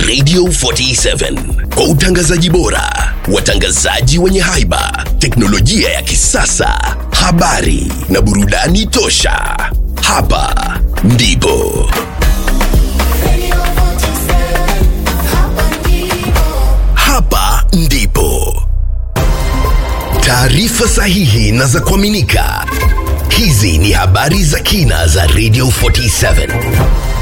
Radio 47 kwa utangazaji bora, watangazaji wenye haiba, teknolojia ya kisasa, habari na burudani tosha. Hapa ndipo hapa ndipo taarifa sahihi na za kuaminika. Hizi ni habari za kina za Radio 47.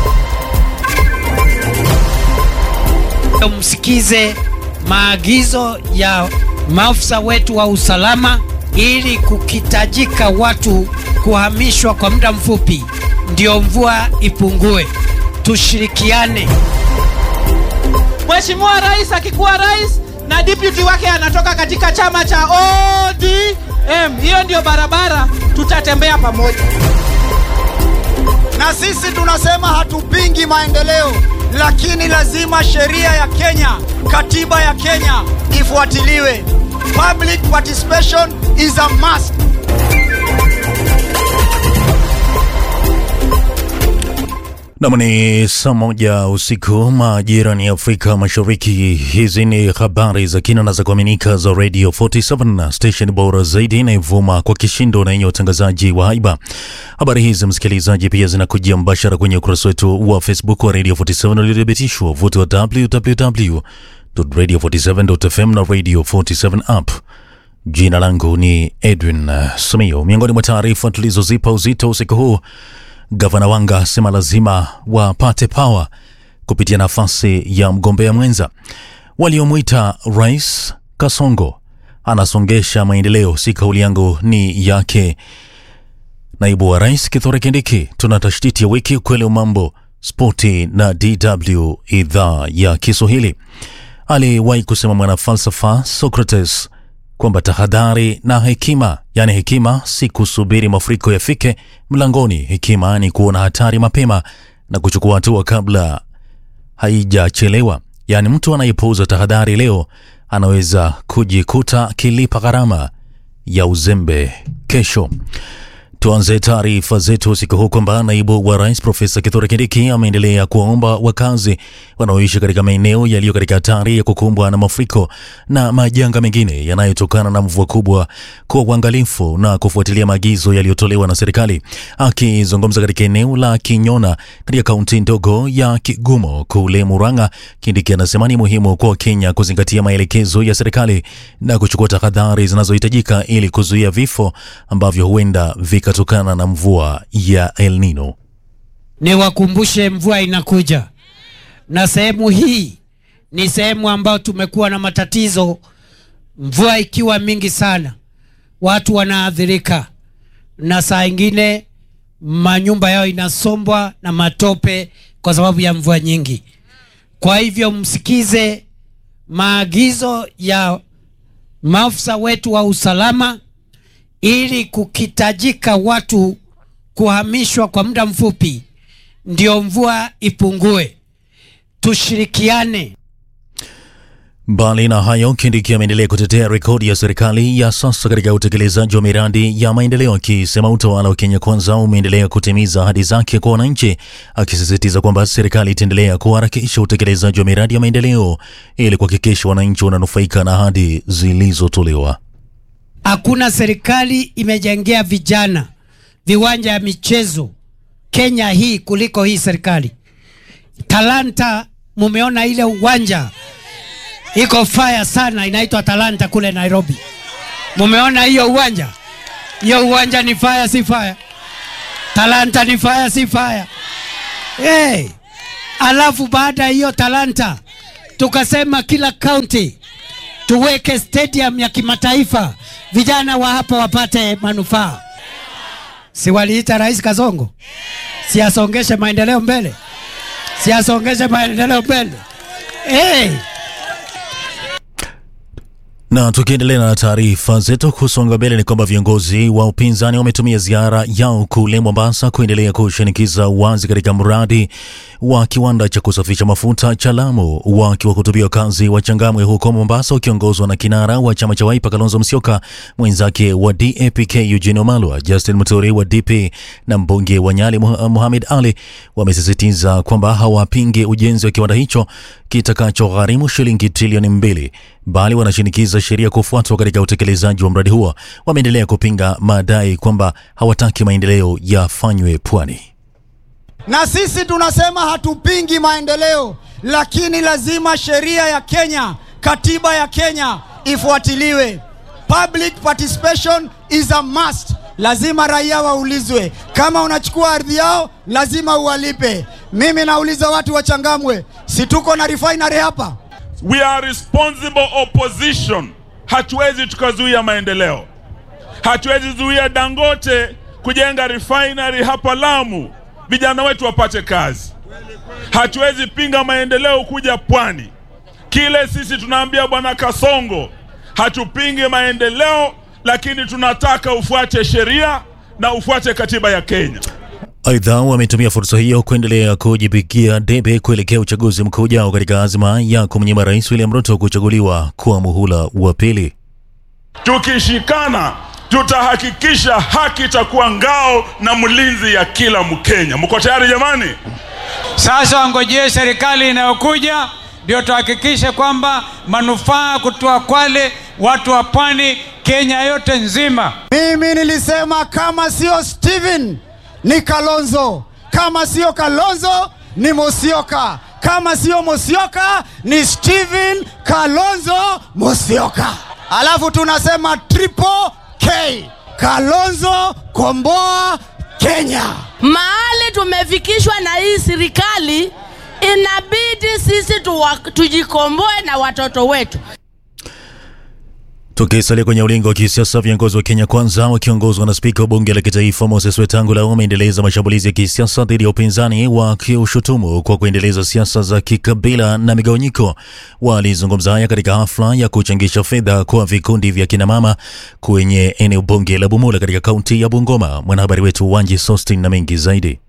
msikize maagizo ya maafisa wetu wa usalama ili kukitajika watu kuhamishwa kwa muda mfupi ndio mvua ipungue. Tushirikiane. Mheshimiwa Rais akikuwa rais na deputy wake anatoka katika chama cha ODM, hiyo ndio barabara tutatembea pamoja. na sisi tunasema hatupingi maendeleo, lakini lazima sheria ya Kenya, katiba ya Kenya ifuatiliwe. Public participation is a must. Nam ni saa moja usiku majira ni Afrika Mashariki. Hizi ni habari za kina na za kuaminika za Radio 47 station bora zaidi inayovuma kwa kishindo na yenye utangazaji wa haiba. Habari hizi msikilizaji, pia zinakujia mbashara kwenye ukurasa wetu wa Facebook wa Radio 47 uliothibitishwa vuti wa www.radio47.fm na Radio 47 app. Jina langu ni Edwin uh, Samio. Miongoni mwa taarifa tulizozipa uzito usiku huu Gavana Wanga asema lazima wapate pawa kupitia nafasi ya mgombea mwenza. Waliomwita Rais Kasongo anasongesha maendeleo, si kauli yangu, ni yake naibu wa rais Kithure Kindiki. Tuna tashtiti ya wiki, ukweli wa mambo, spoti na DW idhaa ya Kiswahili. Aliwahi kusema mwanafalsafa Socrates kwamba tahadhari na hekima, yani hekima si kusubiri mafuriko yafike mlangoni. Hekima ni kuona hatari mapema na kuchukua hatua kabla haijachelewa. Yani mtu anayepuuza tahadhari leo anaweza kujikuta akilipa gharama ya uzembe kesho. Tuanze taarifa zetu usiku huu kwamba naibu wa rais Profesa Kithure Kindiki ameendelea kuwaomba wakazi wanaoishi katika maeneo yaliyo katika hatari ya kukumbwa na mafuriko na majanga mengine yanayotokana na mvua kubwa kuwa uangalifu na kufuatilia maagizo yaliyotolewa na serikali. Akizungumza katika eneo la Kinyona katika kaunti ndogo ya Kigumo kule Murang'a, Kindiki anasema ni muhimu kwa Wakenya kuzingatia maelekezo ya serikali na kuchukua tahadhari zinazohitajika ili kuzuia vifo ambavyo huenda vikatokana na mvua ya El Nino. Niwakumbushe mvua inakuja, na sehemu hii ni sehemu ambayo tumekuwa na matatizo. Mvua ikiwa mingi sana, watu wanaathirika, na saa ingine manyumba yao inasombwa na matope kwa sababu ya mvua nyingi. Kwa hivyo msikize maagizo ya maafisa wetu wa usalama ili kukitajika watu kuhamishwa kwa muda mfupi ndio mvua ipungue. Tushirikiane. Mbali na hayo, Kindiki ameendelea kutetea rekodi ya serikali ya sasa katika utekelezaji wa miradi ya maendeleo, akisema utawala wa Kenya Kwanza umeendelea kutimiza ahadi zake kwa wananchi, akisisitiza kwamba serikali itaendelea kuharakisha utekelezaji wa miradi ya maendeleo ili kuhakikisha wananchi wananufaika na ahadi zilizotolewa. Hakuna serikali imejengea vijana viwanja ya michezo Kenya hii kuliko hii serikali. Talanta, mumeona ile uwanja iko fire sana, inaitwa Talanta kule Nairobi. Mumeona hiyo uwanja? Hiyo uwanja ni fire, si fire? Talanta ni fire, si fire? Hey. Alafu baada ya hiyo Talanta tukasema kila kaunti tuweke stadium ya kimataifa, vijana wa hapa wapate manufaa. Si waliita Rais Kasongo, si asongeshe maendeleo mbele, si asongeshe maendeleo mbele. Hey. Na tukiendelea na taarifa zetu kusonga mbele ni kwamba viongozi wa upinzani wametumia ziara yao kule Mombasa kuendelea kushinikiza uwazi katika mradi wa kiwanda cha kusafisha mafuta cha Lamu. Wakiwahutubia wakazi wa Changamwe huko Mombasa, wakiongozwa na kinara wa chama cha Wiper Kalonzo Musyoka, mwenzake wa DAPK Eugene Wamalwa, Justin Muturi wa DP na mbunge wa Nyali Muh- Mohamed Ali wamesisitiza kwamba hawapingi ujenzi wa kiwanda hicho kitakachogharimu shilingi trilioni mbili bali wanashinikiza sheria kufuatwa katika utekelezaji wa mradi huo. Wameendelea kupinga madai kwamba hawataki maendeleo yafanywe pwani. na sisi tunasema hatupingi maendeleo, lakini lazima sheria ya Kenya, katiba ya Kenya ifuatiliwe. Public participation is a must. Lazima raia waulizwe, kama unachukua ardhi yao lazima uwalipe. Mimi nauliza watu wa Changamwe, si tuko na refinery hapa? We are responsible opposition. Hatuwezi tukazuia maendeleo, hatuwezi zuia Dangote kujenga refinery hapa Lamu, vijana wetu wapate kazi. Hatuwezi pinga maendeleo kuja pwani. Kile sisi tunaambia bwana Kasongo, hatupingi maendeleo, lakini tunataka ufuate sheria na ufuate katiba ya Kenya. Aidha, wametumia fursa hiyo kuendelea kujipigia debe kuelekea uchaguzi mkuu ujao katika azma ya kumnyima Rais William Ruto kuchaguliwa kwa muhula wa pili. Tukishikana tutahakikisha haki itakuwa ngao na mlinzi ya kila Mkenya. Mko tayari jamani? Sasa wangojee serikali inayokuja ndio tuhakikishe kwamba manufaa kutoa Kwale, watu wa pwani, Kenya yote nzima. Mimi nilisema kama sio Steven ni Kalonzo, kama sio Kalonzo ni Musyoka, kama sio Musyoka ni Steven Kalonzo Musyoka. Alafu tunasema triple K, Kalonzo komboa Kenya. mahali tumefikishwa na hii serikali, inabidi sisi tuwa, tujikomboe na watoto wetu. Tukisalia kwenye ulingo wa kisiasa, viongozi wa Kenya Kwanza wakiongozwa na spika wa bunge la kitaifa Moses Wetangula wameendeleza mashambulizi ya kisiasa dhidi ya upinzani, wakiushutumu kwa kuendeleza siasa za kikabila na migawanyiko. Walizungumza haya katika hafla ya kuchangisha fedha kwa vikundi vya kinamama kwenye eneo bunge la Bumula katika kaunti ya Bungoma. Mwanahabari wetu Wanji Sostin na mengi zaidi.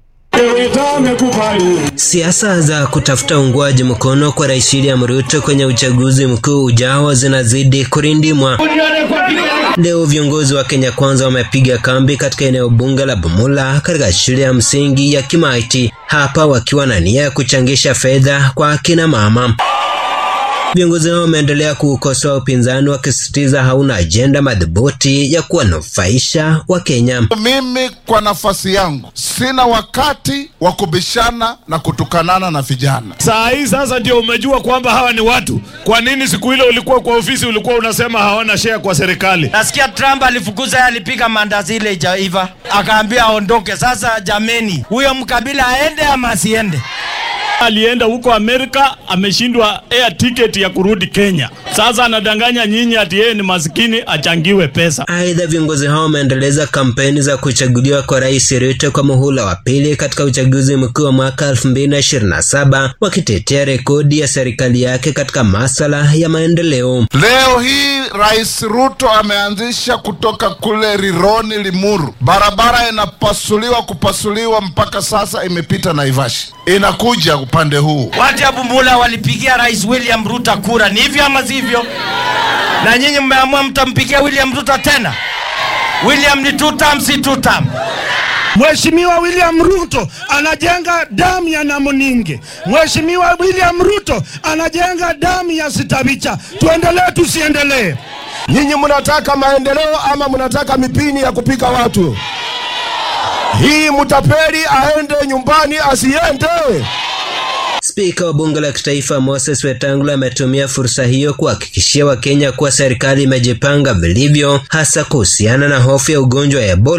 Siasa za kutafuta uungwaji mkono kwa Rais William Ruto kwenye uchaguzi mkuu ujao zinazidi kurindimwa. Leo viongozi wa Kenya Kwanza wamepiga kambi katika eneo bunge la Bumula katika shule ya msingi ya Kimaiti, hapa wakiwa na nia ya kuchangisha fedha kwa akina mama. Viongozi hao wameendelea kuukosoa upinzani wakisisitiza hauna ajenda madhubuti ya kuwanufaisha Wakenya. Mimi kwa nafasi yangu sina wakati wa kubishana na kutukanana na vijana. Saa hii sasa ndio umejua kwamba hawa ni watu. Kwa nini siku ile ulikuwa kwa ofisi ulikuwa unasema hawana share kwa serikali? Nasikia Trump alifukuza yeye, alipiga mandazi ile ijaiva, akaambia aondoke. Sasa jameni, huyo mkabila aende ama asiende? Alienda huko Amerika, ameshindwa air ticket ya kurudi Kenya. Sasa anadanganya nyinyi ati yeye ni maskini achangiwe pesa. Aidha, viongozi hao wameendeleza kampeni za kuchaguliwa kwa Rais Ruto kwa muhula wa pili katika uchaguzi mkuu wa mwaka 2027 wakitetea rekodi ya serikali yake katika masala ya maendeleo. Leo hii Rais Ruto ameanzisha kutoka kule Rironi Limuru, barabara inapasuliwa kupasuliwa, mpaka sasa imepita Naivasha, inakuja upande huu. Watu ya Bumbula walipigia Rais William Ruto kura, ni hivyo ama sivyo? Na nyinyi mmeamua mtampigia William Ruto tena? William ni two term, si two term. Mheshimiwa William Ruto anajenga damu ya Namuninge. Mheshimiwa William Ruto anajenga damu ya Sitabicha. Tuendelee tusiendelee? Nyinyi mnataka maendeleo ama mnataka mipini ya kupika watu? Hii mtapeli aende nyumbani asiende? Spika wa bunge la kitaifa Moses Wetangula ametumia fursa hiyo kuhakikishia Wakenya kuwa serikali imejipanga vilivyo, hasa kuhusiana na hofu ya ugonjwa wa Ebola,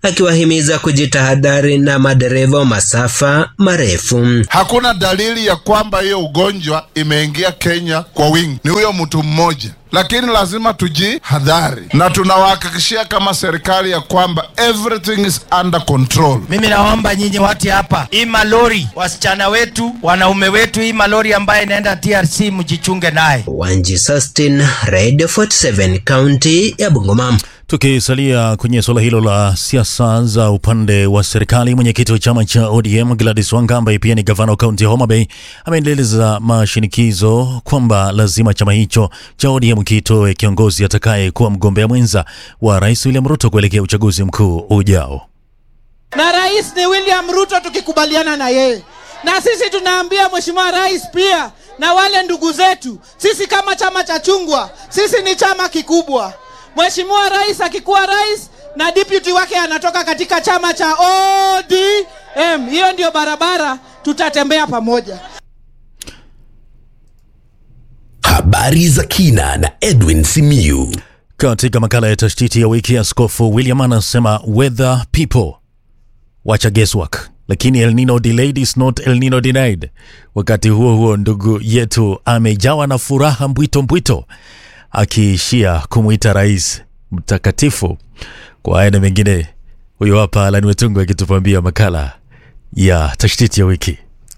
akiwahimiza kujitahadhari na madereva wa masafa marefu. Hakuna dalili ya kwamba hiyo ugonjwa imeingia Kenya kwa wingi, ni huyo mtu mmoja lakini lazima tujihadhari, na tunawahakikishia kama serikali ya kwamba everything is under control. Mimi naomba nyinyi watu hapa, hii malori, wasichana wetu, wanaume wetu, hii malori ambayo inaenda TRC mjichunge naye. Wanji Sustin, Radio 47, kaunti ya Bungoma. Tukisalia kwenye suala hilo la siasa za upande wa serikali, mwenyekiti wa chama cha ODM Gladys Wanga ambaye pia ni gavana wa kaunti ya Homa Bay ameendeleza mashinikizo kwamba lazima chama hicho cha ODM kitoe kiongozi atakaye kuwa mgombea mwenza wa Rais William Ruto kuelekea uchaguzi mkuu ujao. na rais ni William Ruto, tukikubaliana na yeye. Na sisi tunaambia mheshimiwa rais pia na wale ndugu zetu, sisi kama chama cha chungwa, sisi ni chama kikubwa. Mheshimiwa rais akikuwa rais na deputy wake anatoka katika chama cha ODM, hiyo ndio barabara tutatembea pamoja. Habari za kina na Edwin Simiyu. Katika makala ya tashtiti ya wiki, Askofu William anasema weather people wacha guesswork, lakini El Nino delayed is not El Nino denied. Wakati huo huo, ndugu yetu amejawa na furaha mbwito mbwito, akiishia kumwita rais mtakatifu. Kwa haya na mengine, huyo hapa Alani Wetungu akitupambia makala ya tashtiti ya wiki.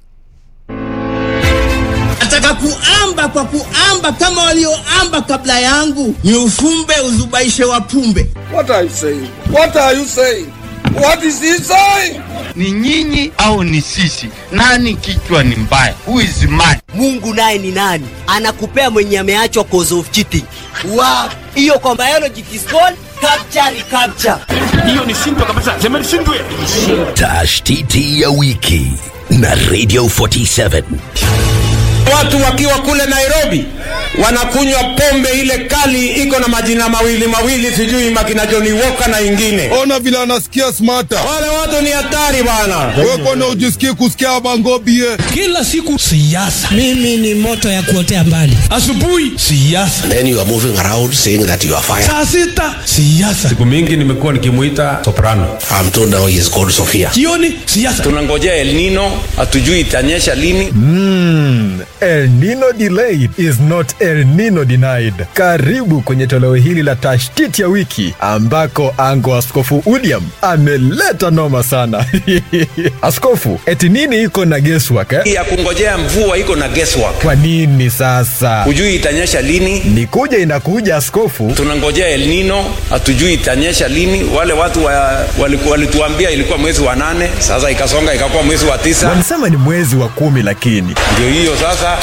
nataka kuamba kwa kuamba kama walioamba kabla yangu, ni ufumbe uzubaishe wapumbe. What are you saying? What are you saying? What is he saying? ni nyinyi au ni sisi? Nani kichwa ni mbaya? Who is mad? Mungu naye ni nani? Anakupea mwenye ameachwa cause of cheating. Wow. Hiyo kwa biology it is called capture recapture. Hiyo ni simple kabisa. Sema nishindwe. Tashtiti ya wiki na Radio 47. Watu wakiwa kule Nairobi wanakunywa pombe ile kali iko na majina mawili mawili, sijui makina Johnny Walker na ingine. Ona vile anasikia smarta. Wale watu ni hatari bana. Wewe kwani ujisikii kusikia bangobie? Kila siku siasa. Mimi ni moto ya kuotea mbali. Asubuhi siasa. Then you are moving around saying that you are fire. Saa sita siasa. Siku mingi nimekuwa nikimuita soprano. I'm told now he is called Sophia. Jioni siasa. Tunangojea El Nino, hatujui itanyesha lini. Mm, El Nino delayed is not El Nino denied. Karibu kwenye toleo hili la tashtiti ya wiki ambako ango Askofu William ameleta noma sana. Askofu, eti nini iko na guesswork eh? Ya kungojea mvua iko na guesswork. Kwa nini sasa? Hujui itanyesha lini. Ni kuja inakuja askofu. Tunangojea El Nino, hatujui itanyesha lini. Wale watu wa, waliku, walituambia ilikuwa mwezi wa nane, sasa ikasonga ikakuwa mwezi wa tisa. Wanasema ni mwezi wa kumi lakini Ndio hiyo sasa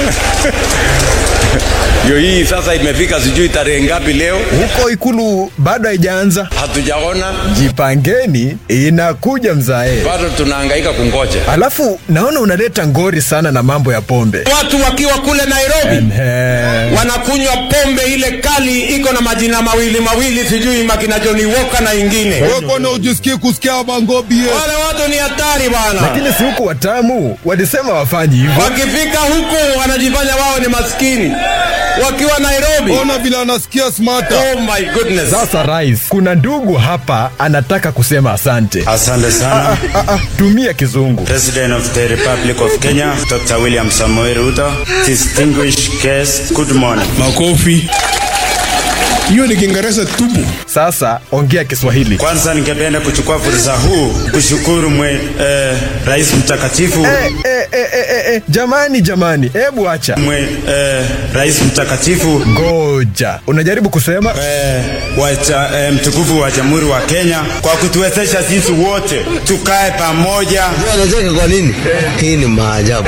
ndio hii sasa imefika, sijui tarehe ngapi leo. huko ikulu bado haijaanza. Hatujaona, Jipangeni, inakuja mzae. bado tunahangaika kungoja. Alafu naona unaleta ngori sana na mambo ya pombe. Watu wakiwa kule Nairobi Ehe. wanakunywa pombe ile kali iko na majina mawili mawili, sijui makina Johnny Walker na ingine. Wewe kwani ujisikii kusikia bangobie? Wale watu ni hatari bana. Lakini si huku watamu walisema wafanyi hivyo. Wakifika huko wanajifanya wao ni maskini wakiwa Nairobi. Ona vile anasikia smarta. Oh my goodness. Sasa rais, kuna ndugu hapa anataka kusema asante. Asante sana. Ah, ah, ah, tumia kizungu. President of the Republic of Kenya, Dr. William Samoei Ruto, distinguished guests, good morning. Makofi. Hiyo ni Kiingereza tupu. Sasa ongea Kiswahili. Kwanza ningependa kuchukua fursa huu kushukuru mwe, eh, Rais mtakatifu Eh, eh, eh, eh, eh, eh, jamani jamani, hebu acha. mwe, eh, Rais mtakatifu Ngoja, unajaribu kusema eh, wa cha, eh, mtukufu wa Jamhuri wa Kenya kwa kutuwezesha sisi wote tukae pamoja. Anacheka kwa nini? Hii ni maajabu.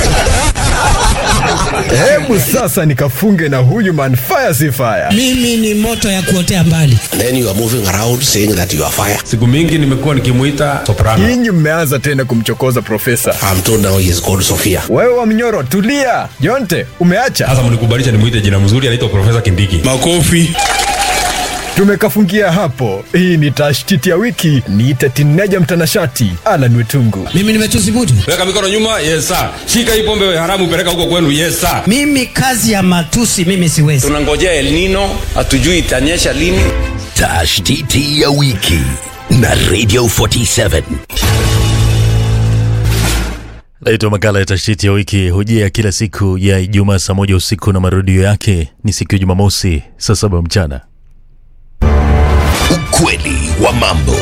hebu sasa nikafunge na huyu man fire si fire. Mimi ni moto ya kuotea mbali. Then you are moving around saying that you are fire. Siku mingi nimekuwa nikimuita soprano. Nyinyi mmeanza tena kumchokoza profesa. I'm told now he is called Sophia. Wewe wa mnyoro, tulia. Jonte, umeacha? Sasa mnikubalisha nimuite jina mzuri, anaitwa Profesa Kindiki. Makofi. Tumekafungia hapo. Hii ni tashtiti ya wiki. Niite tineja mtanashati Alan Wetungu. Mimi nimetuzimudu. Weka mikono nyuma, yes sir. Shika hii pombe haramu, peleka huko kwenu, yes sir. Mimi kazi ya matusi mimi siwezi. Tunangojea El Nino, hatujui itanyesha lini. Tashtiti ya wiki na Radio 47. Naitwa makala ya tashtiti ya wiki hujia kila siku ya Ijumaa saa moja usiku na marudio yake ni siku ya Jumamosi saa saba mchana. Ukweli wa mambo.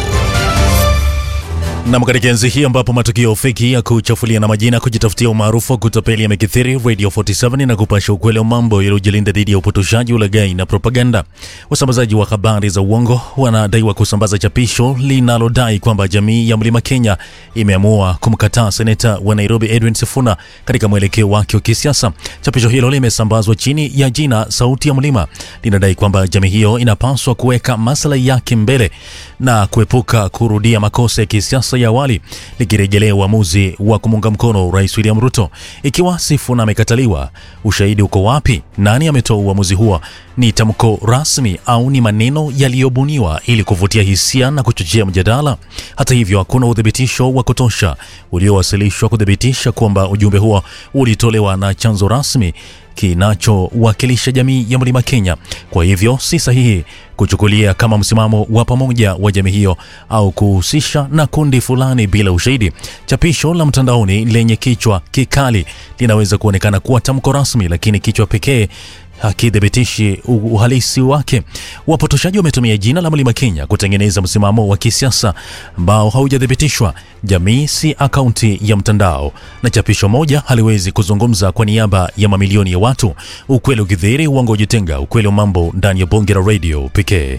Nam, katika enzi hii ambapo matukio feki ya kuchafulia na majina kujitafutia umaarufu wa kutapeli yamekithiri, Radio 47 na kupasha ukweli wa mambo yaliyojilinda dhidi ya upotoshaji, ulaghai na propaganda. Wasambazaji wa habari za uongo wanadaiwa kusambaza chapisho linalodai kwamba jamii ya Mlima Kenya imeamua kumkataa seneta wa Nairobi Edwin Sifuna katika mwelekeo wake wa kisiasa. Chapisho hilo limesambazwa chini ya jina Sauti ya Mlima, linadai kwamba jamii hiyo inapaswa kuweka maslahi yake mbele na kuepuka kurudia makosa ya kisiasa ya awali, likirejelea uamuzi wa kumunga mkono Rais William Ruto. Ikiwa Sifuna amekataliwa, ushahidi uko wapi? Nani ametoa uamuzi huo? Ni tamko rasmi au ni maneno yaliyobuniwa ili kuvutia hisia na kuchochea mjadala? Hata hivyo, hakuna uthibitisho wa kutosha uliowasilishwa kuthibitisha kwamba ujumbe huo ulitolewa na chanzo rasmi kinachowakilisha jamii ya Mlima Kenya. Kwa hivyo si sahihi kuchukulia kama msimamo wa pamoja wa jamii hiyo au kuhusisha na kundi fulani bila ushahidi. Chapisho la mtandaoni lenye kichwa kikali linaweza kuonekana kuwa tamko rasmi, lakini kichwa pekee hakithibitishi uhalisi wake. Wapotoshaji wametumia jina la Mlima Kenya kutengeneza msimamo wa kisiasa ambao haujathibitishwa. Jamii si akaunti ya mtandao, na chapisho moja haliwezi kuzungumza kwa niaba ya mamilioni ya watu. Ukweli ukidhihiri, uongo ujitenga. Ukweli wa mambo ndani ya bonge la radio pekee.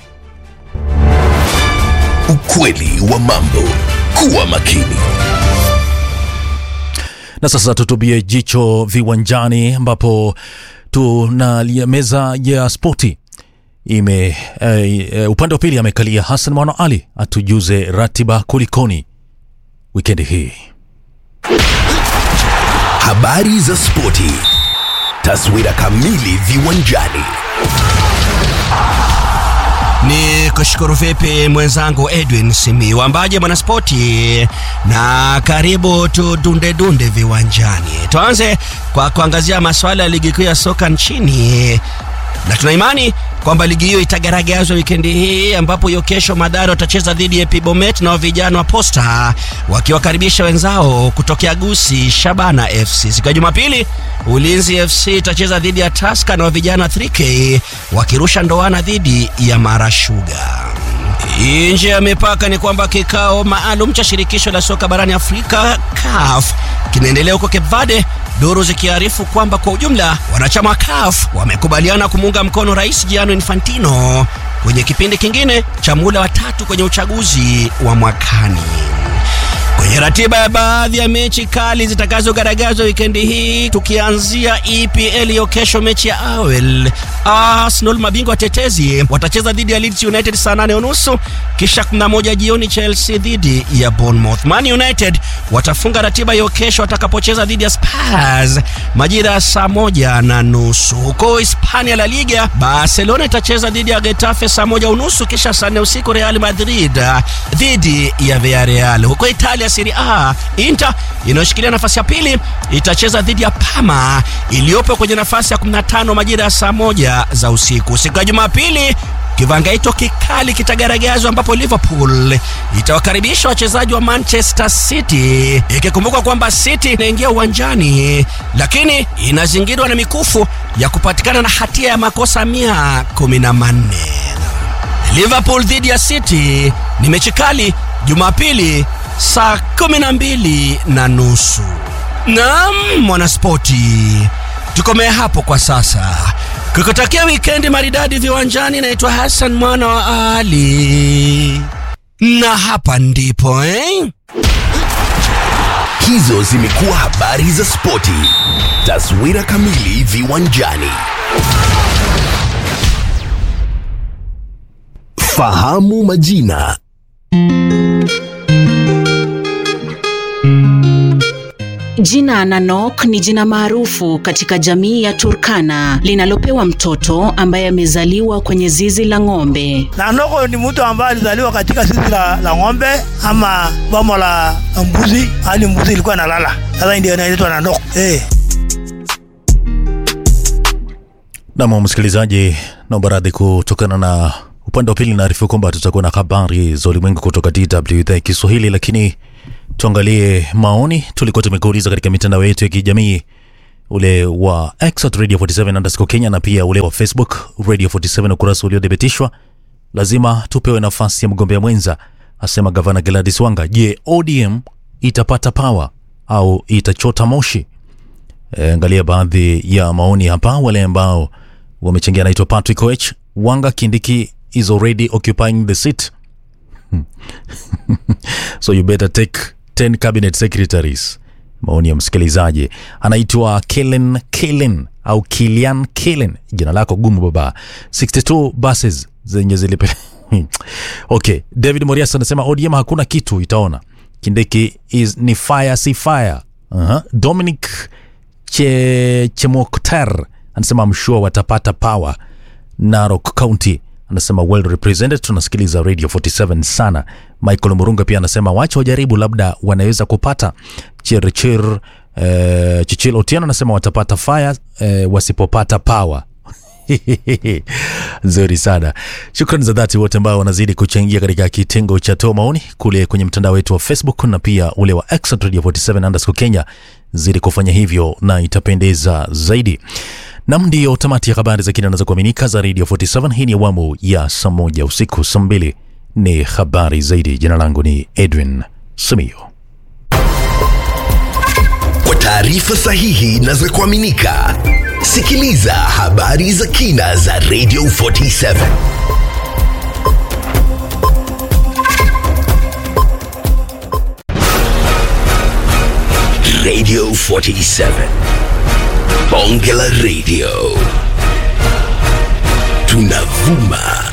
Ukweli wa mambo. Kuwa makini. Na sasa tutubie jicho viwanjani ambapo tuna meza ya spoti ime uh, upande wa pili amekalia Hassan Mwana Ali atujuze ratiba kulikoni wikendi hii. Habari za spoti, taswira kamili viwanjani. Ni kushukuru vipi mwenzangu Edwin Simi wambaje mwanaspoti, na karibu tudunde dunde viwanjani. Tuanze kwa kuangazia masuala ya ligi kuu ya soka nchini na tuna imani kwamba ligi hiyo itagaragazwa wikendi hii ambapo hiyo kesho Madara watacheza dhidi ya Pibomet na vijana wa Posta wakiwakaribisha wenzao kutokea Gusi Shabana FC. Siku ya Jumapili Ulinzi FC itacheza dhidi ya Tusker na vijana 3K wakirusha ndoana dhidi ya Mara Sugar. Nje ya mipaka ni kwamba kikao maalum cha shirikisho la soka barani Afrika CAF kinaendelea huko Cape Verde, duru zikiarifu kwamba kwa ujumla wanachama wa CAF wamekubaliana kumuunga mkono Rais Gianni Infantino kwenye kipindi kingine cha muhula wa tatu kwenye uchaguzi wa mwakani. Kwenye ratiba ya baadhi ya mechi kali zitakazogaragazwa wikendi hii, tukianzia EPL hiyo kesho, mechi ya awel Arsenal mabingwa watetezi watacheza dhidi ya Leeds United saa nane unusu kisha kuna moja jioni Chelsea dhidi ya Bournemouth. Man United watafunga ratiba hiyo kesho watakapocheza dhidi ya Spurs majira ya saa moja na nusu. Huko Hispania La Liga, Barcelona itacheza dhidi ya Getafe saa moja unusu kisha saa nne usiku Real Madrid dhidi ya Villarreal. Huko Italia Serie A, Inter inayoshikilia nafasi ya pili itacheza dhidi ya Parma iliyopo kwenye nafasi ya 15 majira ya saa moja za usiku. Siku ya Jumapili kivangaito kikali kitagaragazwa ambapo Liverpool itawakaribisha wachezaji wa Manchester City, ikikumbukwa kwamba City inaingia uwanjani lakini inazingirwa na mikufu ya kupatikana na hatia ya makosa mia kumi na manne. Liverpool dhidi ya City ni mechi kali Jumapili saa kumi na mbili na nusu. Naam, mwanaspoti, tukomee hapo kwa sasa kukutakia wikendi maridadi viwanjani. Naitwa Hassan mwana wa Ali, na hapa ndipo eh? Hizo zimekuwa habari za spoti, taswira kamili viwanjani. Fahamu majina. Jina Nanok ni jina maarufu katika jamii ya Turkana linalopewa mtoto ambaye amezaliwa kwenye zizi la ng'ombe. Nanoko ni mtu ambaye alizaliwa katika zizi la, la ng'ombe ama boma la mbuzi, hali mbuzi ilikuwa inalala. Sasa ndio inaitwa Nanok. Eh. Nam msikilizaji, naomba radhi kutokana na Upande wa pili naarifu kwamba tutakuwa na habari za ulimwengu kutoka DW idhaa ya Kiswahili, lakini tuangalie maoni tulikuwa tumekuuliza katika mitandao yetu ya kijamii ule wa X at Radio 47 underscore Kenya na pia ule wa Facebook Radio 47 ukurasa uliothibitishwa. Lazima tupewe nafasi ya mgombea mwenza, asema gavana Gladys Wanga. Je, ODM itapata power au itachota moshi? E, angalia baadhi ya maoni hapa, wale ambao wamechangia. Anaitwa Patrick Oech. Wanga Kindiki is already occupying the seat so you better take 10 cabinet secretaries. Maoni ya msikilizaji anaitwa Kellen Kellen au Kilian Kellen, jina lako gumu baba. 62 buses zenye zilipe okay. David Morias anasema ODM hakuna kitu itaona. Kindiki is ni fire si fire. uh-huh. Dominic che, Chemokter anasema I'm sure watapata power. Narok County anasema well represented, tunasikiliza Radio 47 sana. Michael Murunga pia anasema wacha wajaribu, labda wanaweza kupata. Chirchir eh, Chichil Otieno anasema watapata fire eh, wasipopata power. Nzuri sana. Shukrani za dhati wote ambao wanazidi kuchangia katika kitengo cha toa maoni kule kwenye mtandao wetu wa Facebook na pia ule wa X at Radio 47 underscore Kenya. Zidi kufanya hivyo na itapendeza zaidi. Nam, ndiyo tamati ya habari za kina na za kuaminika za Radio 47. Hii ni awamu ya saa moja usiku, saa mbili ni habari zaidi. Jina langu ni Edwin Simiyo. Kwa taarifa sahihi na za kuaminika, sikiliza habari za kina za Radio 47. Radio 47. Bonge la Radio. Tunavuma